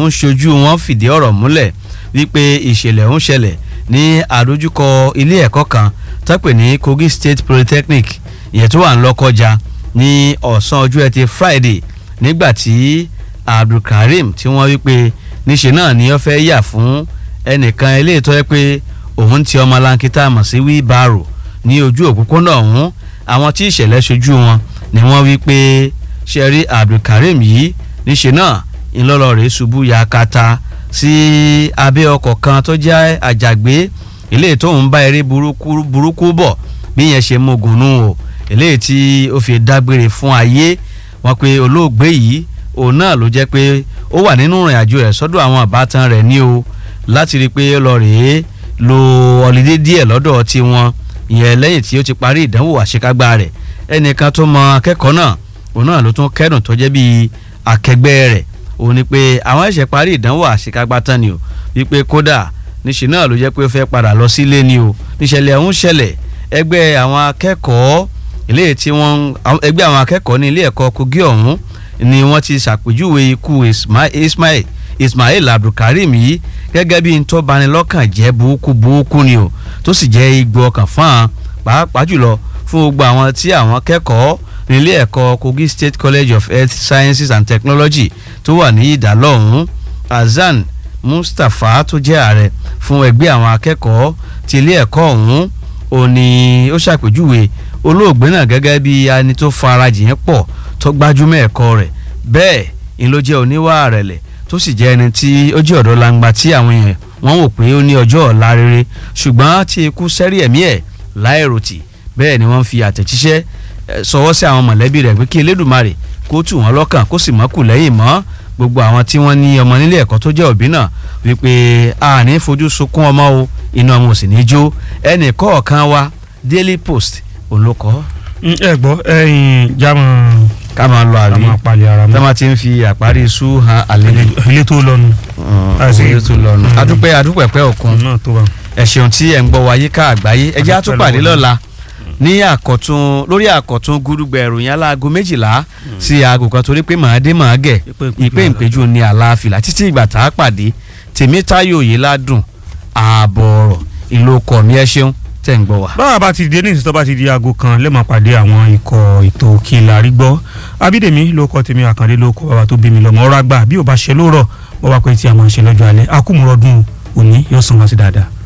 ń ṣojú wọn fìdí ọ̀rọ̀ múlẹ̀ wípé ìṣẹ̀lẹ̀ ń ṣẹlẹ̀ ní àdójúkọ ilé ẹ̀kọ́ kan tọ́pẹ̀ ní Kogi State Polytechnic ìyẹn tó wà ń Lọ́kọ́jà ní ọ̀sán ọjọ́ ẹtì Friday nígbà tí Abdulkareem tí wọ́n wípé níṣe náà ni ó fẹ́ yà fún ẹnìkan eléyìí tó yẹ pé òun ti ọmọ lankita mọ̀ sí wheelbarrow ní ojú òpópónà ọ̀hún àwọn tí ìṣẹ̀lẹ̀ ṣojú wọn ni wọ́n wí pé ṣẹ́rí Abdulkareem yìí níṣe náà ńlọ́lọ́ rẹ̀ ṣubú yakata sí abẹ́ ọkọ̀ kan tó jẹ́ àjàgbé eléyìí tó ń bá eré burúkú burúkú bọ̀ bí yẹn ṣe mogun nù o eléyìí tí ó fi dágbére fún ayé wọn pé olóògbé yìí òun náà ló jẹ́ pé ó wà nínú ìrìn àjò rẹ̀ sọ́dọ̀ àwọn àbátan rẹ̀ ní o láti rí i pé ó lọ rèé lo ọ̀lídé díẹ̀ lọ́dọ̀ tiwọn ìyẹn lẹ́yìn tí ó ti parí ìdánwò àṣekágbá rẹ̀ ẹnìkan tó mọ akẹ́kọ̀ọ́ náà òun náà ló tún kẹ́dùn tó jẹ́ bíi akẹgbẹ́ rẹ̀ òun ni pé àwọn ẹ̀ṣẹ̀ parí ìdánwò àṣekágbá tán ni o wípé kódà níṣẹ́ náà ló jẹ́ pé ó fẹ́ padà lọ sílé ni o níṣẹ̀lẹ̀ ọ̀hún ṣẹlẹ̀ ẹgbẹ́ àwọn akẹ́kọ̀ọ́ ilé tí wọ́n ẹgbẹ́ àwọn akẹ́kọ̀ọ́ ní ilé ẹ̀kọ́ Kogi ọ̀hún ni wọ́n ti ṣàpèjúwe ikú Ismail Ismail Abdulkareem yìí gẹ́gẹ́ bí ntọ́banilọ́kàn jẹ́ burúkú burúkú ni o tó sì jẹ́ igbó ọkàn fún un pàápàá jùlọ fún gbogbo àwọn tí àwọn kẹ́kọ̀ọ́ nílé ẹ̀kọ́ Kogi State College of Health Sciences and Technology tó wà ní ìdálọ́hún Hasan Mustapha tó jẹ́ ààrẹ fún ẹgbẹ́ àwọn akẹ́kọ̀ọ́ ti ilé ẹ̀kọ́ ọ̀hún ó ní ó ṣàpèjúwe olóògbé náà gẹ́gẹ́ bí ẹni tó farajìn pọ̀ tó gbájúmọ́ ẹ̀kọ́ rẹ̀ bẹ́ẹ̀ ni ló jẹ́ oníwà àrẹ̀lẹ̀ tó sì jẹ́ ẹni tí ó jẹ́ ọ̀dọ́ langba tí àwọn èèyàn wọ́n wò pé ó ní ọjọ́ ọ̀la rere ṣùgbọ́n tí ikú sẹ́rí ẹ̀mí ẹ̀ láìròtì bẹ́ẹ̀ ni wọ́n fi àtẹ̀jíṣẹ́ sọwọ́ sí àwọn mọ̀lẹ́bí rẹ̀ pé kí Elédùmarè kó tù wọ́n lọ́kàn kó sì mọ́kù lẹ́yìn mọ́ gbogbo àwọn tí wọ́n ní ọmọ nílé ẹ̀kọ́ tó jẹ́ òbí náà wípé a ní fojú sunkún ọmọ o inú ọmọ ò sì ní jó ẹnì kọ̀ọ̀kan wa Daily Post òun ló kọ. ẹ gbọ́ ẹyin jámọ ká máa lọ àbí ká máa palẹ̀ ara tá mọ́ máa ti ń fi àparí sú han àlejò ilé tó lọnu àti- ilé tó lọ́nu Mm. adúpẹ́ adúpẹ́ pẹ́ òkun náà tó wà. ẹ ṣeun tí ẹ̀ ń gbọ́ wáyé ká àgbáyé ẹ jẹ́ á tún Adúpẹ́ pàdé lọ́wọ́ lọ́la ní àkọ́tún lórí àkọ́tún gúdúgbẹ̀ ìròyìn aláago méjìlá sí aago kan torí pé màá dé màá gẹ̀ ìpè ìpéjú ní àlàáfíà títí ìgbà tá a pàdé tèmítáyò yìí ládùn ààbọ̀ ọ̀rọ̀ ìlú ọkọ̀ mi ẹ ṣeun tẹ̀ ń gbọ́ wá. báwa bá ti dé ní ìsìtọ́ bá ti di aago kan lẹ́mọ̀ pàdé àwọn ikọ̀ ètò kìlà rí gbọ́ abídèmí ló kọ́ tèmi àkàndé ló kọ́ bàbá tó bí mi lọ́mọ ọ̀rọ̀ àgbà bí ò bá ṣe lóòrọ̀ wọ́n wá pé tí a máa ń ṣe lọ́jọ́ alẹ́ akúmùrọ̀dún òní yóò sàn wá sí dáadáa.